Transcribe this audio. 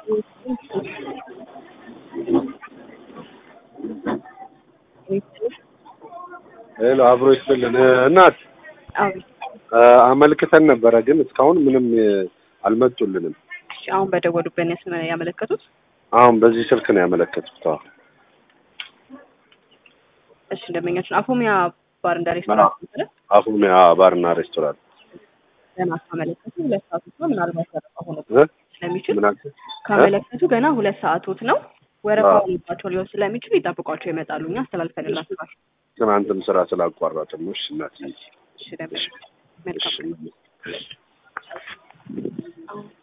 ሄሎ አብሮ ይስጥልን እናት አቤት። አመልክተን ነበረ ግን እስካሁን ምንም አልመጡልንም። እሺ፣ አሁን በደወሉበት ያስመ ያመለከቱት? አሁን በዚህ ስልክ ነው ያመለከቱት። አዎ እሺ፣ ደንበኛችን አፎሚያ ባር እንዳ ሬስቶራንት ነበረ። አፉሚያ ባርና ሬስቶራንት ገና ካመለከቱ ሁለት ሰዓቶት ነው። ምናልባት ወረፋ ሆኖ እ? ስለሚችል ምን አልክ? ካመለከቱ ገና ሁለት ሰዓቶት ነው። ወረፋ አዎ። ሆኖባቸው ሊሆን ስለሚችል ይጠብቋቸው ይመጣሉ። እኛ አስተላልፈንላችኋል። ትናንትም ስራ ስላቋረጥን ነው። እሺ እናት እሺ፣ ደንበኛ መልካም እሺ